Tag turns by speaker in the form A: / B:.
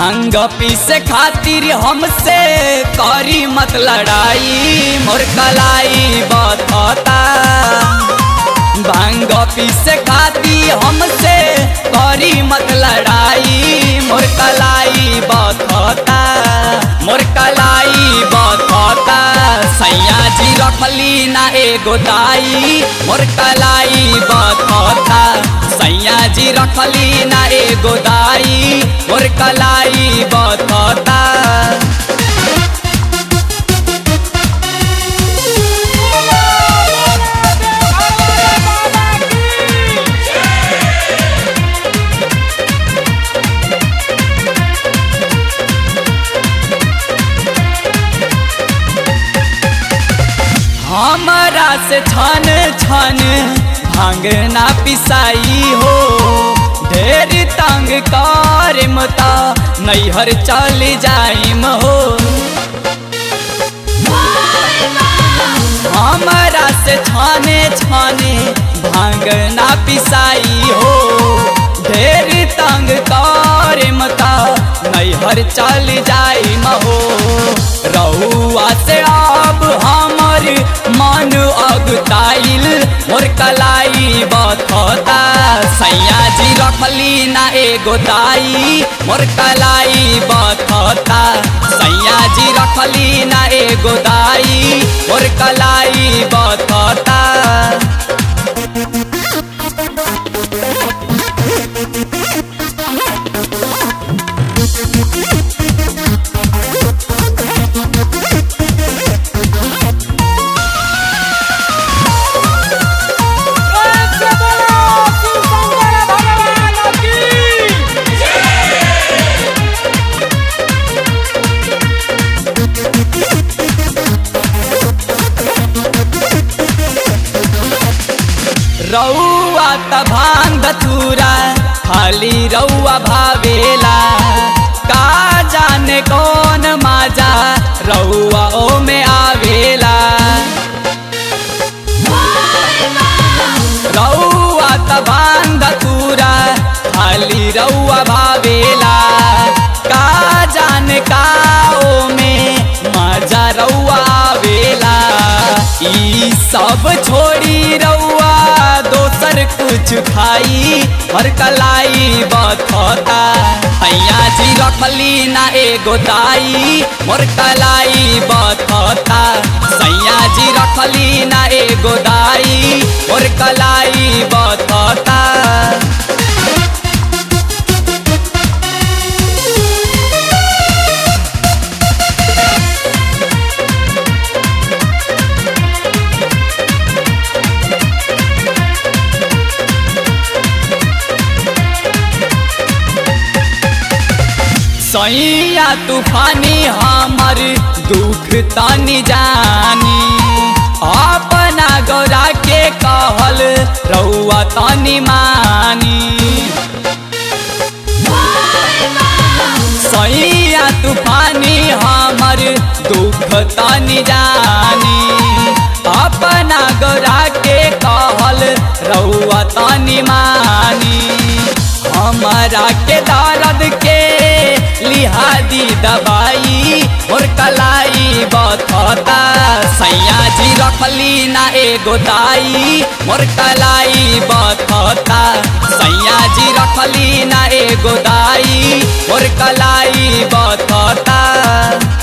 A: भांग पीसे खातिर हमसे करी मत लड़ाई मोर कलाई बतता भांग पीसे खातिर हमसे करी मत लड़ाई मोर कलाई बतता मोर कलाई बतता सैया जी रखली ना एगो दाई मोर कलाई बतता सैया जी रखली ना एगो दाई मोर कलाई बतता हमारा से छन छन भांग ना पिसाई हो ढेर तंग कर मता नैहर चल जाइम हो हमारा से छाने छाने भांग ना पिसाई हो ढेर तंग कर मता नैहर चल जाइम हो रहुआ से अब हमर मन अगताइल मोर कलाई बथता सैया जी रखली ना एगो दाई मोर कलाई बथता सैया जी रखली ना एगो दाई मोर कलाई बथता रउआ त भांग धतूरा खाली रउआ भावेला का जाने कौन माजा रउआ ओ में आवेला रउआ त भांग धतूरा खाली रउआ भावेला का जाने का ओ में माजा रउआ आवेला ई सब छोड़ी रउआ दोसर कुछ खाई हर कलाई बथता भैया जी रखली ना एगो दाई मोर कलाई बथता सैया जी रखली ना एगो दाई मोर कलाई बथता सैया तूफानी हमर दुख तनी जानी अपना गौरा के कहल रउआ तनी मानी सैया तूफानी हमर दुख तनी जानी अपना गौरा के कहल रउआ तनी मानी हमारा के दर्द के लिहादी दवाई और कलाई बथता सैया जी रखली ना एगो दाई मोर कलाई बथता सैया जी रखली ना एगो दाई मोर कलाई बथता